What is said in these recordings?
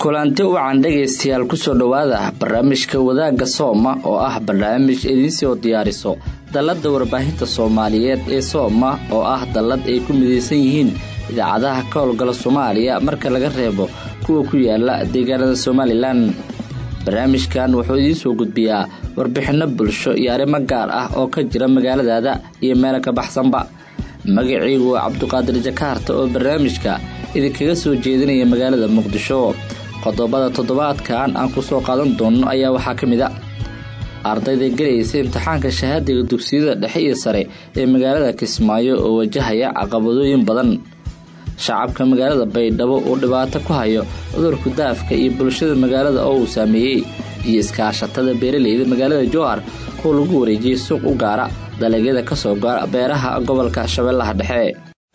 kulanti wacan dhegaystayaal kusoo dhowaada barnaamijka wadaagga sooma oo ah barnaamij idiinsoo diyaariso dalladda warbaahinta soomaaliyeed ee sooma oo ah dallad ay ku midaysan yihiin idaacadaha ka howlgala soomaaliya marka laga reebo kuwa ku yaala deegaanada somalilan barnaamijkan wuxuu idiinsoo gudbiyaa warbixinno bulsho iyo arrimo gaar ah oo ka jira magaaladaada iyo meelo ka baxsanba magacaygu waa cabduqaadir jakaarta oo barnaamijka idinkaga soo jeedinaya magaalada muqdisho qodobada toddobaadkan aan kusoo qaadan doono ayaa waxaa ka mid a ardayda gelaysa imtixaanka shahaadiga dugsiyada dhexe iyo sare ee magaalada kismaayo oo wajahaya caqabadooyin badan shacabka magaalada baydhabo uu dhibaato ku hayo cudurka daafka iyo bulshada magaalada oo uu saameeyey iyo iskaashatada beeraleyda magaalada jowhar oo lagu wareejiyey suuq u gaara dalagyada kasoo gaara beeraha gobolka shabeellaha dhexe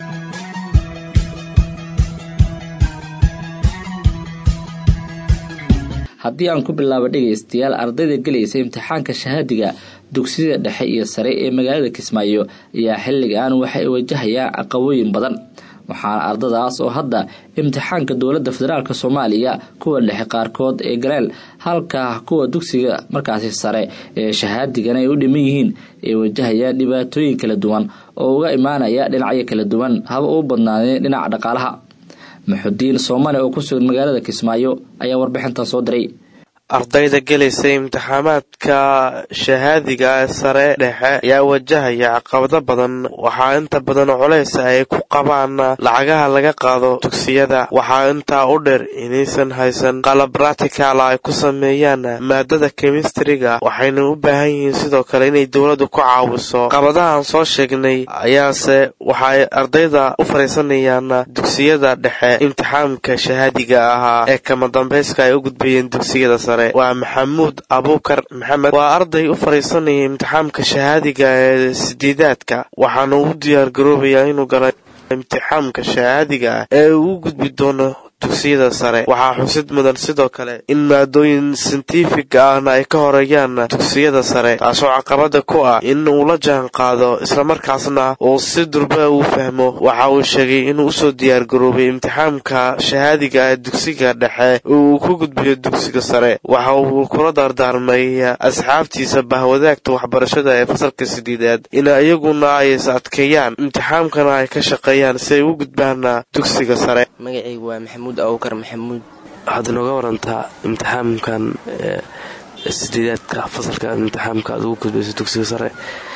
haddii aan ku bilaabo dhegaystayaal ardayda gelaysa imtixaanka shahaadiga dugsiyada dhexe iyo sare ee magaalada kismaayo ayaa xilligan waxay wajahayaan caqabooyin badan waxaana ardadaas oo hadda imtixaanka dowladda federaalk soomaaliya kuwa dhexe qaarkood ee galeen halka kuwa dugsiga markaasi sare ee shahaadigan ay u dhiman yihiin ay wajahayaan dhibaatooyin kala duwan oo uga imaanaya dhinacyo kala duwan haba uu badnaadeen dhinaca dhaqaalaha maxudiin soomali oo ku sugan magaalada kismaayo ayaa warbixintan soo diray ardayda gelaysa imtixaamaadka shahaadiga sare dhexe ayaa wajahaya caqabado badan waxaa inta badan culeysa ay ku qabaan lacagaha laga qaado dugsiyada waxaa intaa u dheer inaysan haysan qalab ratical ay ku sameeyaan maadada kemistriga waxayna u baahan yihiin sidoo kale inay dowladdu ku caawiso caqabadahan soo sheegnay ayaase waxay ardayda u fariisanayaan dugsiyada dhexe imtixaamka shahaadiga ahaa ee kama dambayska ay u gudbayeen dugsiyada sare waa maxamuud abuukar maxamed waa arday u fadhiisanaya imtixaamka shahaadiga ee sideedaadka waxaana u diyaar garoobayaa inuu gala imtixaamka shahaadiga ah ee uu u gudbi doono dugsiyada sare waxaa xusid mudan sidoo kale in maadooyin sintifiga ahna ay ka horeeyaan dugsiyada sare taasoo caqabada ku ah in uu la jaan qaado islamarkaasna uu si durba uu fahmo waxa uu sheegay inuu usoo diyaar garoobay imtixaamka shahaadiga ee dugsiga dhexe uu ku gudbiyo dugsiga sare waxa uu kula dardaarmay asxaabtiisa bahwadaagta waxbarashada ee fasalka sideedaad in iyaguna ay is adkeeyaan imtixaamkana ay ka shaqeeyaan si ay u gudbaan dugsiga sare abukar maxamuud waxaad inooga warantaa imtixaamkan sideedaadka fasalka imtixaamka aad ugu gudbayso dugsiga sare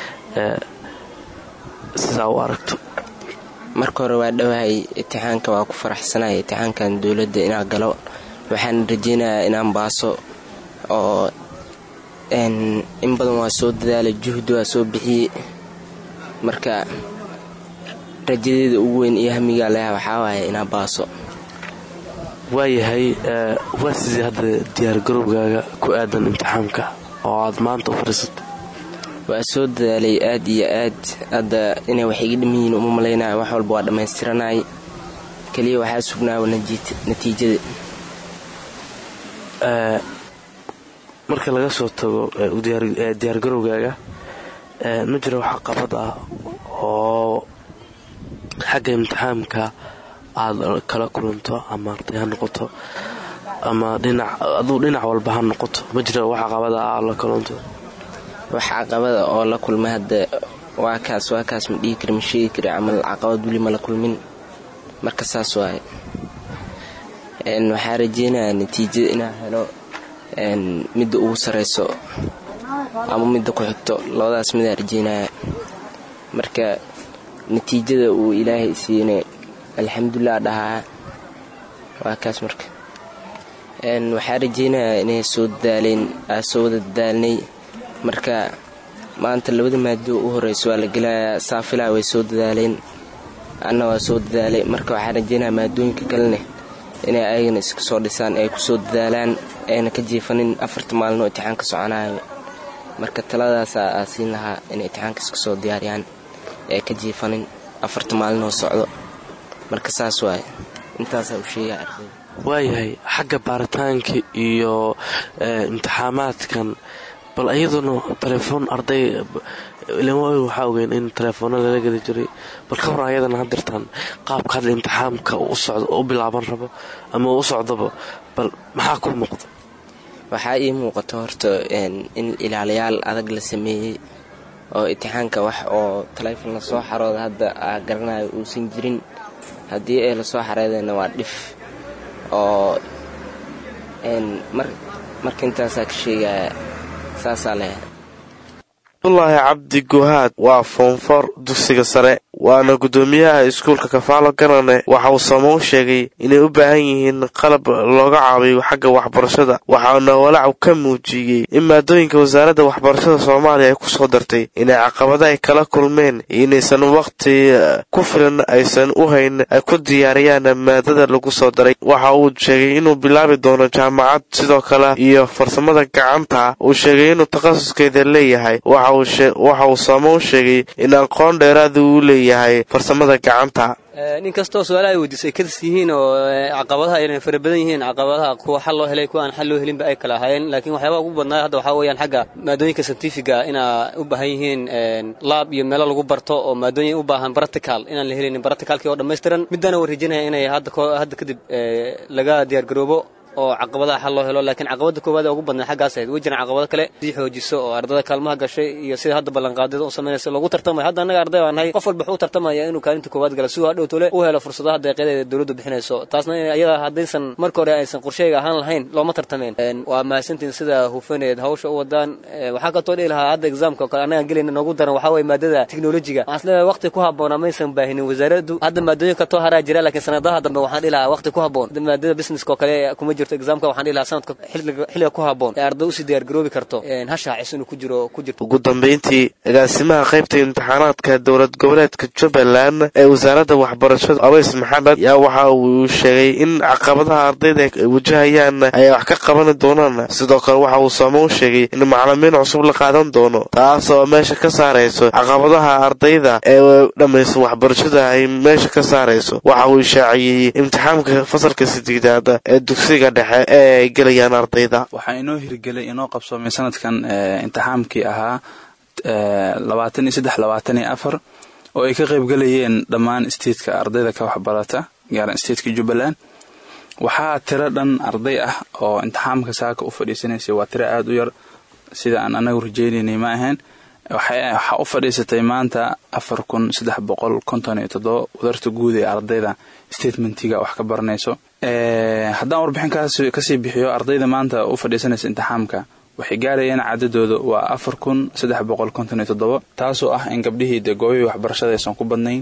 sidaa u aragto marka hore waa dhowahay imtixaanka waa ku faraxsanaya imtixaankan dowladda inaa galo waxaan rajeynayaa inaan baaso oo in badan waa soo dadaalay juhdi waa soo bixiyey marka rajadeeda ugu weyn iyo hamigaa leha waxaa waaya inaa baaso waayahay waa sidii hadda diyaargarowgaaga ku aadan imtixaamka oo aad maanta u fadhiisatay waa soo dadaalay aad iyo aad hadda inay wax iga dhiman yihiin uma malaynaya wax walba waa dhammaystiranay keliya waxaa sugnaawa natiijada marka laga soo tago diyaargarowgaaga ma jiro wax qabad ah oo xagga imtixaamka aada kala kulanto ama arday ha noqoto ama dhinac aduu dhinac walba ha noqoto ma jira wax caqabada ah la kulanto wax caqabada oo la kulmay hadda waa kaas waa kaas ma dhihi kari ma sheegi kari camal caqabad weli ma la kulmin marka saas waaye waxaa rajeynayaa natiijada inaa helo midda ugu sareyso ama midda ku xigto labadaas midaa rajeynaya marka natiijada uu ilaahay siina alxamdulilah dhahaa waa kaas marka waxaa rajeynayaa inay soo dadaaleen aa soo wada dadaalnay marka maanta labada maado u horeyso waa la gelayaa saafilaa way soo dadaaleen anna waa soo dadaalay marka waxaa rajeynayaa maadooyinka kalene inay ayagana iska soo dhisaan ay kusoo dadaalaan ayna ka jiifanin afarta maalino imtixaanka soconayo marka taladaasaa aa siin lahaa inay imtixaanka iska soo diyaariyaan ee ka jiifanin afarta maalinoo socdo marka saas waaye intaasaa u sheegaa ardayda waayahay xagga baaritaanka iyo imtixaamaadkan bal iyaduna telefoon arday waxaa ogeyn in telefoona lala geli jiray bal ka waran ayadana hadirtaan qaabka hadda imtixaamka u socdo u bilaaban rabo ama u socdaba bal maxaa ku muuqda waxaa ii muuqata horta in ilaaliyaal adag la sameeyey oo imtixaanka wax oo taleefon lasoo xarooda hadda aa garanayo uusan jirin haddii ay lasoo xareedayna waa dhif oo marka intaasaa ka sheegaya saasaa leh abdulaahi cabdi guhaad waa foonfor dugsiga sare waana guddoomiyaha iskuulka kafaalo ganane waxa uu samow sheegay inay u baahan yihiin qalab looga caabiyo xagga waxbarashada waxaana walaac ka muujiyey in maadooyinka wasaaradda waxbarashada soomaaliya ay kusoo dartay inay caqabada ay kala kulmeen iyo inaysan wakhti ku filan aysan u hayn ay ku diyaariyaan maadada lagu soo daray waxa uu sheegay inuu bilaabi doono jaamacad sidoo kale iyo farsamada gacanta uu sheegay inuu takhasuskeeda leeyahay waxa uu samow sheegay in aqoon dheeraada uu leeyahay farsamada gacanta nin kastoo su-aalaha ay weydiisay kadis yihiin oo caqabadaha ayna fara badan yihiin caqabadaha kuwa xal loo helay kuwa aan xal loo helinba ay kala ahaayeen laakiin waxyaabaha ugu badnaa hadda waxaa weeyaan xagga maadooyinka scientifiga inaa u baahan yihiin laab iyo meelo lagu barto oo maadooyin u baahan practical inaan la helinin practicalkii oo dhammaystiran middaana waan rajaynaya inay hadda kadib laga diyaargaroobo oo caqabadaha xal loo helo laakiin caqabada koowaad ee ugu badnaa xaggaas ahayd way jiraan caqabado kale sii xoojiso oo ardada kaalmaha gashay iyo sida hadda ballanqaadada u samaynaysa loogu tartamaya hadda annaga arday baan nahay qof walba wuxuu u tartamaya inuu kaalinta koowaad gala si uu hadhow tole u helo fursadaha deeqyadeeda dowladdu bixinayso taasna iyada haddaysan marka hore aysan qorsheyga ahaan lahayn looma tartameen waa mahadsantiin sida hufaneed hawsha u wadaan waxaa katoo dhihi lahaa hadda exaamka oo kale annagaan gelayna noogu daran waxaa waye maadada teknolojiga waxaan isleeyahay waqti ku habboona maysan baahinin wasaaraddu hadda maadooyin katoo haraa jira laakiin sanadaha dambe waxaan dhihi lahaa waqti ku habboon maadada businesska oo kale kuma jirto exaamka waxaan dhihi lahaa sanadka xilliga ku habboon ee arday usii diyaargaroobi karto ha shaacis inuu ku jiro ku jirto ugu dambeyntii agaasimaha qaybta imtixaanaadka dowlad goboleedka jubbaland ee wasaaradda waxbarashada aweys maxamed yaa waxa uu sheegay in caqabadaha ardayda ay wajahayaan ay wax ka qaban doonaan sidoo kale waxa uu samow sheegay in macalimiin cusub la qaadan doono taas oo meesha ka saarayso caqabadaha ardayda ee dhammaysan waxbarashada ay meesha ka saarayso waxa uu shaaciyey imtixaamka fasalka sideedaad ee dugsiga dhexe ee gelayaan ardayda waxaa inoo hirgelay inoo qabsoomay sanadkan imtixaamkii ahaa labaatan iyo saddex labaatan iyo afar oo ay ka qaybgelayeen dhammaan statetka ardayda ka waxbarata gaaran stateka jubbaland waxaa tiro dhan arday ah oo imtixaamka saaka u fadhiisanaysay waa tiro aada u yar sida aan anagu rajaynaynay ma ahayn waxaa u fadhiisatay maanta afar kun saddex boqol konton iyo toddoba wadarta guud ee ardayda statementiga wax ka baranayso haddaan warbixinkaas kasii bixiyo ardayda maanta u fadhiisanaysa imtixaamka waxay gaarayeen cadadooda waa afar kun saddex boqol konton iyo toddoba taasoo ah in gabdhihii dee goobihii waxbarashada aysan ku badnayn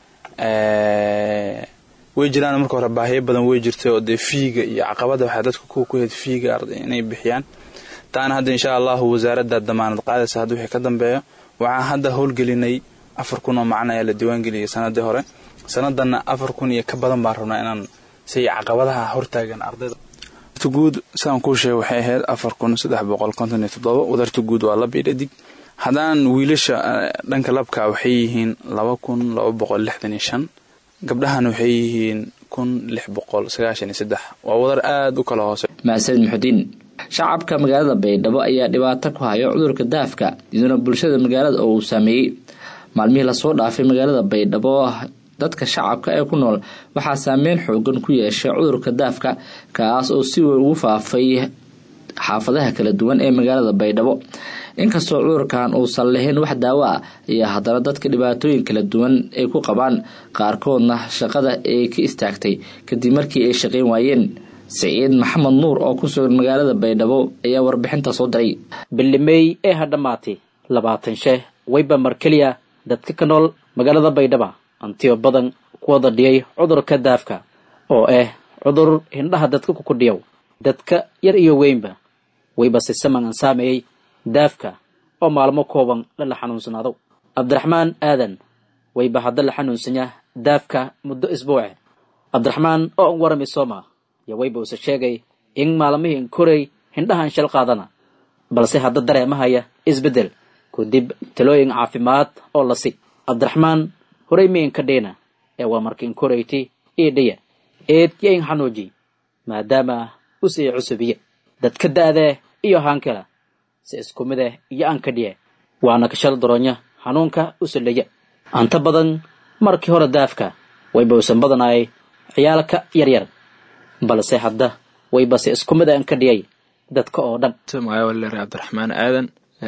way jiraan marka hore baahiyo badan way jirtay oo dee fiiga iyo caqabada waxaa dadka kuwa ku heyd fiiga inay bixiyaan taana hadda insha allahu wasaaradda damaanad qaadaysa hadda wixii ka dambeeyo waxaan hadda howlgelinay afar kun oo macna ayaa la diiwaangeliyay sanadii hore sanadanna afar kun iyo ka badan baan rabnaa inaan si caqabadaha hortaagan ardayda wadarta guud sidaan kuu sheegay waxay ahayd afar kun saddex boqol konton iyo toddoba wadarta guud waa lab iyo dhadig haddaan wiilasha dhanka labka waxay yihiin laba kun laba boqol lixdan iyo shan gabdhahana waxay yihiin kun lix boqol sagaashan iyo saddex waa wadar aada u kala hoose mahadsanid muxudiin shacabka magaalada baydhabo ayaa dhibaato ku hayo cudurka daafka iyaduna bulshada magaalada oo uu saameeyey maalmihii lasoo dhaafay magaalada baydhabo dadka shacabka ee ku nool waxaa saameyn xoogan ku yeeshay cudurka daafka kaas oo si weyn ugu faafay xaafadaha kala duwan ee magaalada baydhabo inkastoo cudurkan uusan lahayn wax daawo ah ayaa haddana dadka dhibaatooyin kala duwan ay ku qabaan qaarkoodna shaqada ay ka istaagtay kadib markii ay shaqayn waayeen siciid maxamed nuur oo ku sugan magaalada baydhabo ayaa warbixinta soo diray bilimey ee ha dhammaatay labaatan sheeh wayba mar keliya dadka ka nool magaalada baydhaba antiyo badan ku wada dhiyay cudurka daafka oo ah cudur hindhaha dadka ku kudhiyow dadka yar iyo weynba wayba si saman saameeyey daafka oo maalmo kooban lala xanuunsanaado cabdiraxmaan aadan wayba hadda la xanuunsanyaa daafka muddo isbuuce cabdiraxmaan oo an warami sooma yo wayba use sheegay in maalmihii korey hindhahan shal qaadana balse hadda dareemahaya isbeddel kadib talooyin caafimaad oo la si cabdiraxmaan horay miinka dhiina ee waa markiin korayti io dhiya eed yain xanuuji maadaama usii cusubiye dadka da'dee iyo haankala si isku mid ah iyo aan ka dhiye waana kashal daroonya xanuunka u saldhaya anta badan markii hore daafka wayba usan badanayay ciyaalka yaryar balse hadda wayba si isku mid aan ka dhiyay dadka oo dhan magaca waleer cabdiraxmaan aadan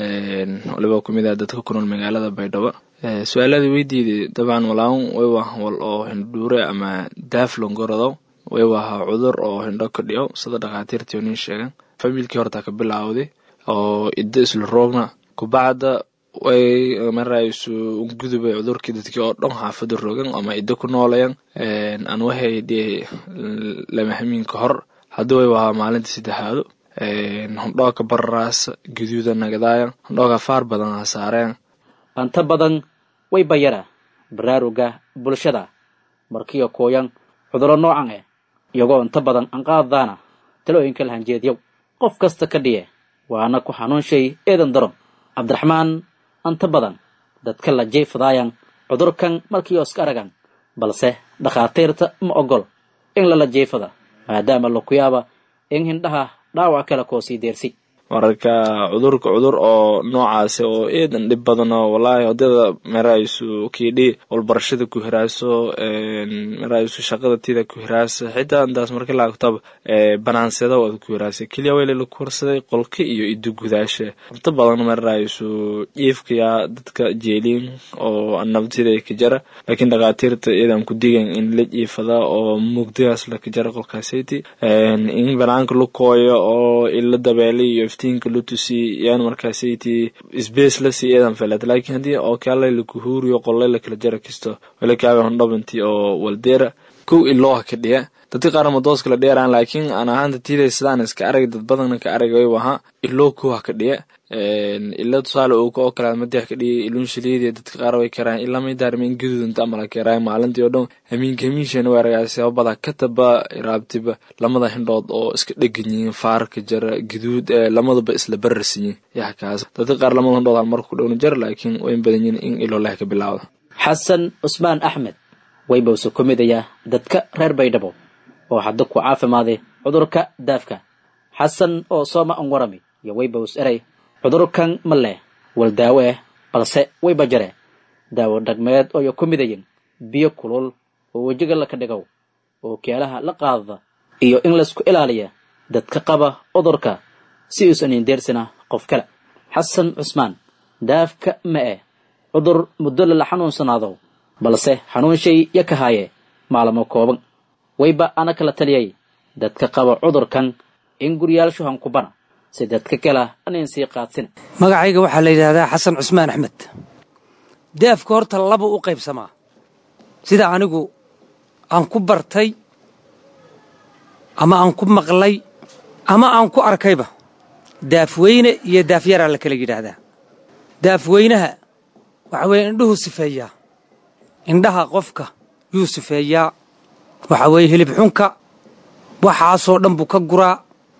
waliba kumid ah dadka ku nool magaalada baydhabo su-aaladii weydiiday dabcan walaan waywa wal oo hindhuure ama daaf longorodow waywa ahaa cudur oo hindho ka dhiyo sida dhakhaatiirtii nin sheegan familkii horta ka bilaawday oo iddo isla roogna kubacda way maraysu gudubay cudurkii dadkii oo dhan xaafada rogan ama iddo ku noolayan aan waxay dhee lama hamiin ka hor haddii waywa ahaa maalinta saddexaado hondhooka bararaasa gaduuda nagadaayan hondhooka faar badan ha saareen anta badan way bayara baraaruga bulshada markiyo kooyan cuduro noocan eh iyagoo inta badan anqaadaana talooyinka lahanjeedyow qof kasta ka dhiye waana ku xanuunshay eedan daron cabdiraxmaan anta badan dadka la jeefadaayan cudurkan markiio iska aragan balse dhakhaatiirta ma ogol in lala jeefada maadaama lakuyaaba in hindhaha dhaawac kale koo sii deersi marka cudurka cudur oo noocaasi oo eedan dhib badano wallaahi odada maraysu kiidhi walbarashada ku hiraaso maraysu shaqada tida ku hiraasa xitaa intaas marka laagtaba banaanseda wada ku hiraasa keliya wayla la kursaday qolka iyo ido gudaasha inta badan maraysu jiifkaya dadka jeeliin oo nabtida ka jara laakiin dhakhaatiirta iyadan ku digan in la jiifada oo mugdigaas la ka jara qolkaasayti in banaanka la kooyo oo ila dabeelay iyo iftiinka lutusi yaan markaasayti sbace la sii eedan feled laakiin haddii oo kale lakuhuuriyo qolle la kala jara kisto wala kaaga hondhabanti oo waldeera kow ilooha ka dhiya dadka qaar madoos kala dheeraan laakiin aan ahaanta tiiday sidaan iska arag dad badanna ka arag way waha iloo kowha ka dhiya ila tusaale uu oo kale madax ka dhiyay iluun shiliidi dadka qaar way karaan ilaa may daarmeen gaduudanta amala keeraay maalintii oo dhan hamiinka hamiinshana waa aragaasi sababada kataba raabtiba lamada hindhood oo iska dhegan yihiin faarka jara gaduud lamadaba isla bararsiyin yaa kaas dadka qaar lamada hindhood hal marku dhowna jara laakiin way badan yihiin in iloo leh ka bilaawda xasan cusmaan axmed waybawse ku midaya dadka reer baydhabo oo hadda ku caafimaaday cudurka daafka xasan oo sooma an warami iyo waybaws eray cudurkan ma leh wal daawo ah balse wayba jare daawo dhagmeed ooyo ku midayin biyo kulul oo wejiga laka dhigow oo keelaha la qaadada iyo in laysku ilaaliya dadka qaba cudurka si uusan indeersina qof kale xasan cusmaan daafka ma eh cudur muddo lala xanuunsanaado balse xanuunshay ya ka haaye maalamo kooban wayba ana kala taliyay dadka qaba cudurkan in guryaal shuhan kubana si dadka kala anayn sii qaadsin magacayga waxaa la yidhaahdaa xasan cusmaan axmed daafka horta laba u qaybsamaa sida anigu aan ku bartay ama aan ku maqlay ama aan ku arkayba daafweyne iyo daafyaraa la kala yidhaahdaa daafweynaha waxa weeye indhuhu sifeeyaa indhaha qofka yuu sifeeyaa waxa weeye hilib xunka waxaasoo dhan buu ka guraa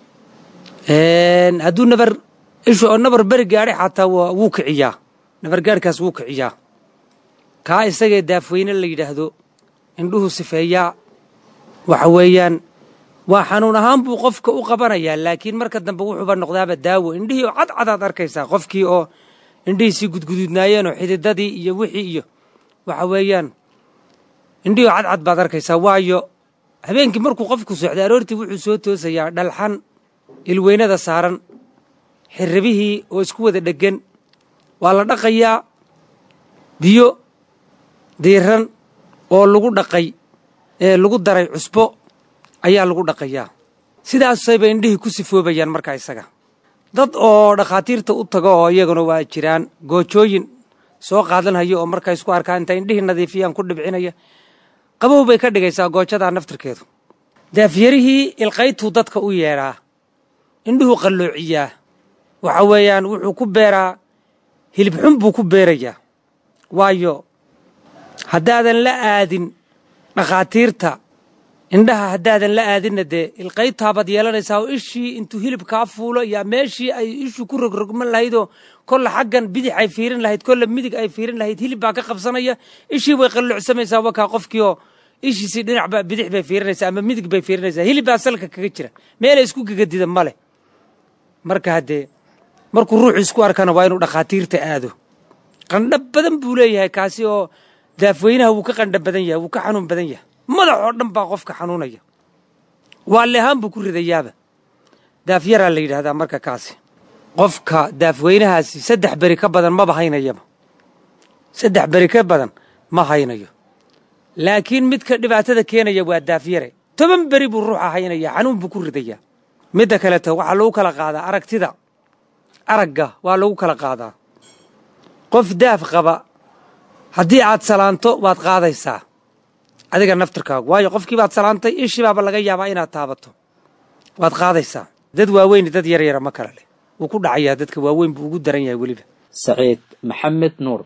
hadduu nabar ishu oo nabar beri gaadhay xataa wuu kiciyaa nabar gaadhkaas wuu kiciyaa kaa isagee daafweyne la yidhaahdo indhuhu sifeeyaa waxa weeyaan waa xanuun ahaan buu qofka u qabanayaa laakiin marka dambe wuxuuba noqdaaba daawo indhihii oo cadcadaad arkaysaa qofkii oo indhihiisii gudgududnaayeen oo xididadii iyo wixii iyo waxa weeyaan indhihii oo cadcad baad arkaysaa waayo habeenkii markuu qofku socday aroortii wuxuu soo toosayaa dhalxan ilweynada saaran xirribihii oo isku wada dheggan waa la dhaqayaa biyo diiran oo lagu dhaqay ee lagu daray cusbo ayaa lagu dhaqayaa sidaasayba indhihii ku sifoobayaan markaa isaga dad oo dhakhaatiirta u tago oo iyaguna waa jiraan goojooyin soo qaadanhaya oo markaa isku arkaa inta indhihii nadiifiyaan ku dhibcinaya qabow bay ka dhigaysaa goojadaa naftirkeedu daafyarihii ilqaytuu dadka u yeedhaa indhuhu qalloociyaa waxa weeyaan wuxuu ku beeraa hilib xun buu ku beerayaa waayo haddaadan la aadin dhakhaatiirta indhaha haddaadan la aadinna dee ilqaytaabaad yeelanaysaa oo ishii intuu hilib kaa fuulo yaa meeshii ay ishu ku rogrogman lahaydoo kolle xaggan bidix ay fiirin lahayd kolle midig ay fiirin lahayd hilib baa ka qabsanaya ishii way qalloocsamaysaa wakaa qofkii oo ishiisii dhinacba bidix bay fiirinaysaa ama midig bay fiirinaysaa hilib baa salka kaga jira meelay isku gegadida ma leh marka haddee markuu ruuxu isku arkana waa inuu dhakhaatiirta aado qandho badan buu leeyahay kaasi oo daafweynaha wuu ka qandho badan yahay wuu ka xanuun badan yahay madax oo dhan baa qofka xanuunaya waalle ahaan buu ku ridayaaba daafyaraa la yidhaahdaa marka kaasi qofka daafweynahaasi saddex beri ka badan maba haynayaba saddex beri ka badan ma haynayo laakiin midka dhibaatada keenaya waa daafyare toban beri buu ruuxa haynaya xanuun buu ku ridayaa midda kaleeto waxaa lagu kala qaadaa aragtida aragga waa lagu kala qaadaa qof daaf qaba haddii aad salaanto waad qaadaysaa adiga naftirkaagu waayo qofkii baad salaantay ishibaaba laga yaabaa inaad taabato waad qaadaysaa dad waaweyn dad yaryara ma kale leh wuu ku dhacayaa dadka waaweyn buu ugu daran yahay weliba saciid maxamed nuur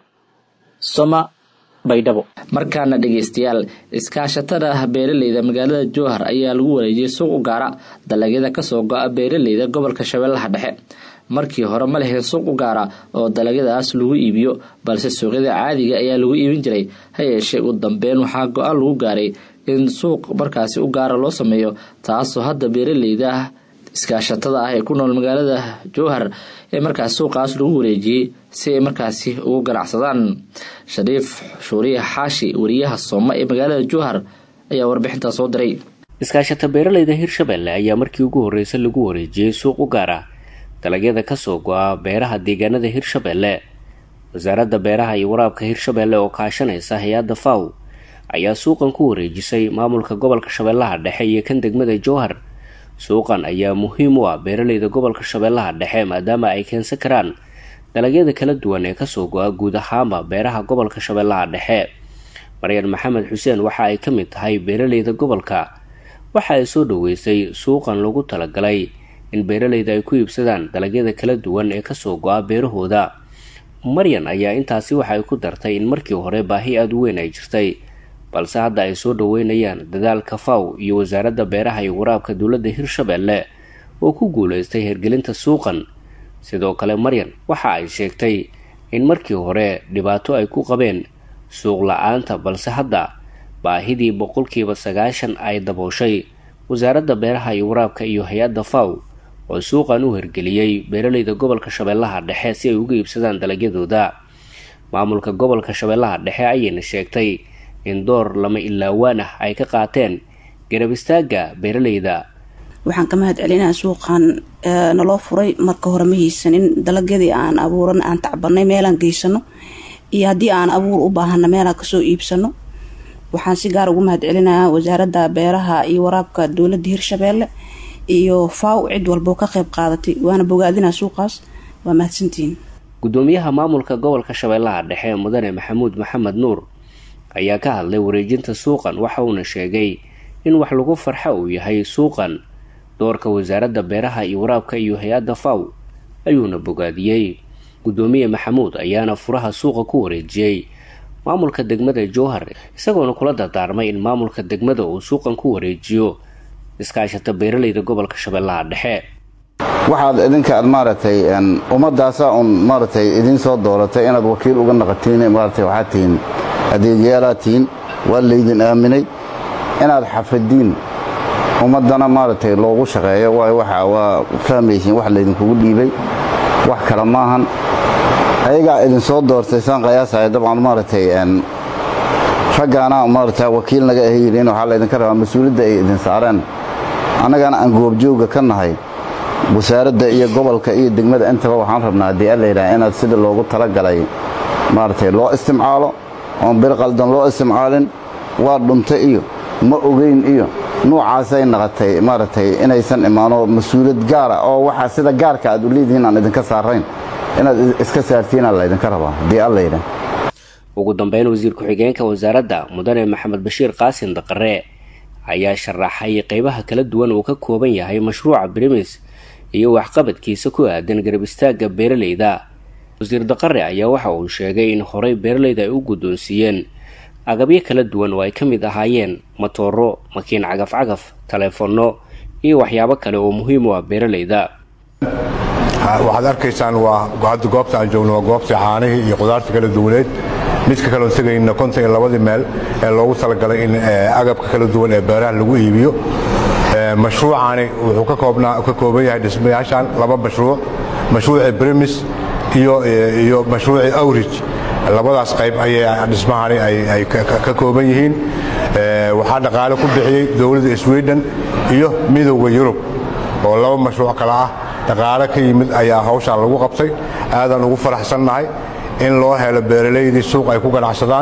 soma baydhabo markaana dhegaystayaal iskaashatada beeraleyda magaalada jowhar ayaa lagu wareejiyey suuq u gaara dalagyada kasoo go-a beeraleyda gobolka shabeellaha dhexe markii hore ma leheen suuq u gaara oo dalagyadaas lagu iibiyo balse suuqyada caadiga ayaa lagu iibin jiray ha yeeshee ugu dambeyn waxaa go-aan lagu gaaray in suuq markaasi u gaara loo sameeyo taasoo hadda beeraleyda iskaashatada ah ee ku nool magaalada jowhar ee markaas suuqaas lagu wareejiyey si ay markaasi ugu ganacsadaan shariif shuuriye xaashi wariyaha sooma ee magaalada jowhar ayaa warbixintaa soo diray iskaashata beeraleyda hirshabelle ayaa markii ugu horreysay lagu wareejiyey suuq u gaara dalagyada kasoo go-a beeraha deegaanada hirshabelle wasaaradda beeraha iyo waraabka hirshabelle oo kaashanaysa hay-adda faw ayaa suuqan ku wareejisay maamulka gobolka shabeellaha dhexe iyo kan degmada jowhar suuqan ayaa muhiim u ah beeraleyda gobolka shabeellaha dhexe maadaama ay keensan karaan dalagyada kala duwan ee kasoo go-a guud ahaanba beeraha gobolka shabeellaha dhexe maryan maxamed xuseen waxa ay ka mid tahay beeraleyda gobolka waxa ay soo dhaweysay suuqan lagu talagalay in beeraleyda ay ku iibsadaan dalagyada kala duwan ee kasoo go-a beerahooda maryan ayaa intaasi waxa ay ku dartay in markii hore baahi aada u weyn ay jirtay balse hadda ay soo dhaweynayaan dadaalka faw iyo wasaaradda beeraha iyo waraabka dowladda hirshabelle oo ku guuleystay hirgelinta suuqan sidoo kale maryan waxa ay sheegtay in markii hore dhibaato ay ku qabeen suuq la-aanta balse hadda baahidii boqolkiiba sagaashan ay dabooshay wasaaradda beeraha iyo waraabka iyo hay-adda faw oo suuqan u hirgeliyey beeraleyda gobolka shabeellaha dhexe si ay uga iibsadaan dalagyadooda maamulka gobolka shabeellaha dhexe ayayna sheegtay in door lama ilaawaan ah ay ka qaateen garab istaagga beeraleyda waxaan ka mahad celinaa suuqan naloo furay marka hore ma haysanin dalagyadii aan abuuran aan tacbanay meelaan geysano iyo haddii aan abuur u baahana meelaan kasoo iibsano waxaan si gaar ugu mahad celinayaa wasaaradda beeraha iyo waraabka dowladda hirshabeelle iyo faw cid walboo ka qeyb qaadatay waana bogaadinaa suuqaas waa mahadsantihiin gudoomiyaha maamulka gobolka shabeellaha dhexe mudane maxamuud maxamed nuur ayaa ka hadlay wareejinta suuqan waxa uuna sheegay in wax lagu farxo uu yahay suuqan doorka wasaaradda beeraha iyo waraabka iyo hay-adda faw ayuuna bogaadiyey gudoomiye maxamuud ayaana furaha suuqa ku wareejiyey maamulka degmada jowhar isagoona kula dardaarmay in maamulka degmada uu suuqan ku wareejiyo iskaashata beeraleyda gobolka shabeellaha dhexe waxaad idinka aad maaragtay ummaddaasa un maaragtay idiin soo dooratay inaad wakiil uga naqatiin maaragtay waxaad tihiin adeegyaalaad tihiin waa laydin aaminay inaad xafadiin ummaddana maaragtay loogu shaqeeyo waayo waxa waa fahmaysiin wax laydinkugu dhiibay wax kale maahan ayagaa idinsoo doortay saan qayaasaya dabcan maaragtay raggaana maaragta wakiil naga ahayiin waxaa laydinka rabaa mas-uuliyadda ay idin saareen annagana aan goobjooga ka nahay wasaaradda iyo gobolka iyo degmada intaba waxaan rabnaa haddii allayidhaha inaad sida loogu talagalay maaragtay loo istimcaalo oon bir qaldan loo istimcaalin waa dhunta iyo ma ogeyn iyo nuucaasay naqatay maaragtay inaysan imaano mas-uuliyad gaara oo waxaa sida gaarka aad u leedihiin aan idinka saarayn inaad iska saartiinaa laydinka rabaa haddii allayidhaha ugu dambeyn wasiir ku-xigeenka wasaaradda mudane maxamed bashiir qaasin daqare ayaa sharaxay qeybaha kala duwan uu ka kooban yahay mashruuca brimis iyo waxqabadkiisa ku aadan garab istaagga beeraleyda wasiir daqare ayaa waxa uu sheegay in horey beeraleyda ay u guddoonsiiyeen agabyo kala duwan oo ay ka mid ahaayeen matooro makiin cagaf-cagaf taleefanno iyo waxyaabo kale oo muhiim u ah beeraleyda waxaad arkaysaan waa hadda goobta aan joogno waa goobtii caanihii iyo qudaartii kala duwaneed midka kaloon tegayna konton iyo labadii meel ee loogu talagalay in agabka kala duwan ee beeraha lagu iibiyo mashruucaani wuxuu ka kooban yahay dhismayaashan laba mashruuc mashruucii brimis iyo mashruucii awrij labadaas qayb ayay dhismahani ay ka kooban yihiin waxaa dhaqaale ku bixiyey dowladda sweden iyo midowda yurub oo laba mashruuc kale ah dhaqaale ka yimid ayaa hawshaan lagu qabtay aadaan ugu faraxsannahay in loo helo beeralaydii suuq ay ku ganacsadaan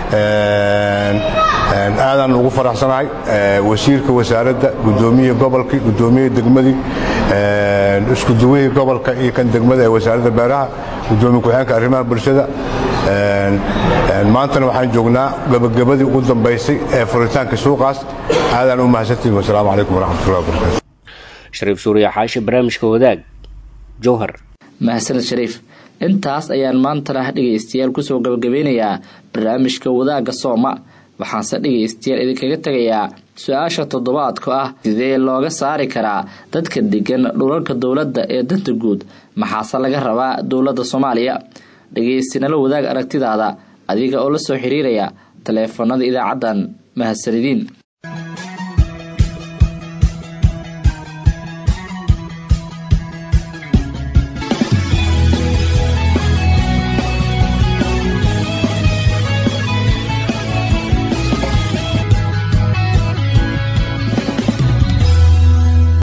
aadaan ugu faraxsanahay wasiirka wasaaradda gudoomiyihii gobolkii gudoomiyihii degmadii iskuduwihii gobolka iyo kan degmada ee wasaaradda beeraha gudoomiye ku-xeenka arrimaha bulshada maantana waxaan joognaa gabagabadii ugu dambaysay ee furitaanka suuqaas aadaan u mahadsantihin wasalaamu calaykum waraxmatullahi wabarakatu shariif suuriya xaashi barnaamijka wadaag jowhar mahadsaned shariif intaas ayaan maantana dhegaystayaal kusoo gabagabeynayaa barnaamijka wadaagga sooma waxaanse dhegaystayaal idinkaga tegayaa su-aasha toddobaadku ah sidee looga saari karaa dadka degan dhulalka dowladda ee danta guud maxaase laga rabaa dowladda soomaaliya dhegaystanala wadaag aragtidaada adiga oo la soo xiriiraya taleefanada idaacaddan mahadsanidin